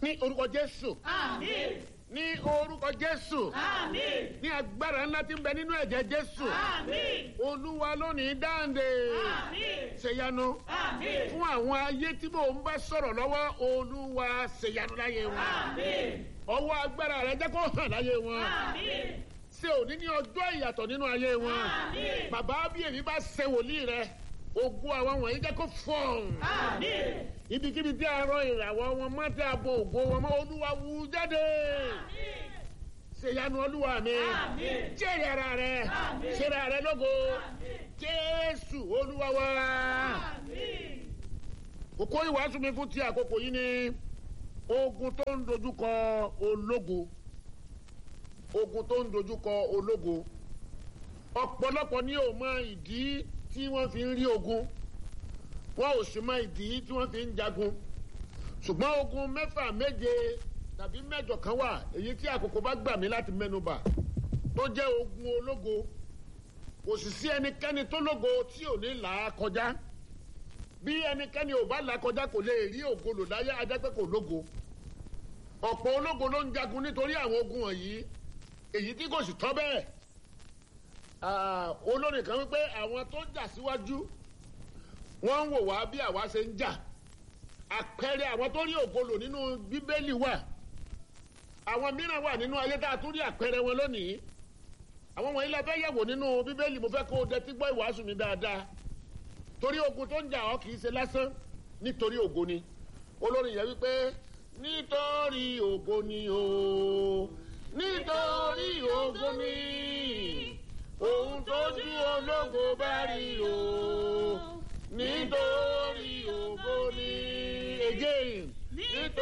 ní orúkọ jésù Àmín. ní orúkọ jésù Àmín. ní agbára ńlá tí ń bẹ nínú ẹ̀jẹ̀ jésù Àmín. olúwa lónìí dáǹdè Àmín. ṣèyanu Àmín. fún àwọn ayé tí mò ń bá sọ̀rọ̀ lọ́wọ́ olúwa ṣèyanu láyé wọn Àmín. ọwọ́ agbára rẹ jẹ́ kó hàn láyé wọn Àmín. ṣe òní ní ọjọ́ ìyàtọ̀ nínú ayé wọn Àmín. bàbá bí èmi bá ṣe wòlíì rẹ ogun àwọn wọ̀nyí jẹ́ kó fọ̀n Àmín. ibikíbi tí a rọ ìràwọ̀ wọn mọ́ tí a bo ògo wọn mọ́ olúwa wú jáde Àmín. ṣèyanu olúwa mi Àmín. jẹ́rìí ara rẹ Àmín. ṣẹ́rẹ́ ara rẹ lógo Àmín. jésù olúwa wa Àmín. kókó ìwàásù mi fún ti àkókò yìí ni ogun tó ń dojúkọ ológo ogun tó ń dojúkọ ológo ọ̀pọ̀lọpọ̀ ni ò mọ ìdí tí wọ́n fi ń rí ogun wọn ò sì mọ ìdí tí wọ́n fi ń jagun ṣùgbọ́n ogun mẹ́fà méje tàbí mẹ́jọ kan wà èyí tí àkókò bá gbà mí láti mẹ́nuba tó jẹ́ ogun ológo kò sì sí ẹnikẹ́ni tó lógo tí ò ní là á kọjá bí ẹnikẹ́ni ò bá là kọjá kò lè rí ògo lò láyé ajá pé kò lógo ọ̀pọ̀ ológo ló ń jagun nítorí àwọn ogun wọ̀nyí èyí tí kò sì tọ́ bẹ́ẹ̀ Ah, olórin kan wípé àwọn tó jà síwájú wọ́n ń wò wá bí àwa ṣe ń jà àpẹẹrẹ àwọn tó rí ògo lò nínú bíbélì wà àwọn mìíràn wà nínú ayé tá a tún rí àpẹẹrẹ wọn lónìí àwọn wọ̀nyí la fẹ́ yẹ̀wò nínú bíbélì mo fẹ́ kó o dẹtí gbọ́ ìwàásù mi dáadáa torí ogun tó ń jà ọ́ kì í ṣe lásán nítorí ògo ni olórin yẹn wípé nítorí ògo ni o nítorí ògo ni ohun tójú ológo bá rí o nítorí ògo ni again nítorí.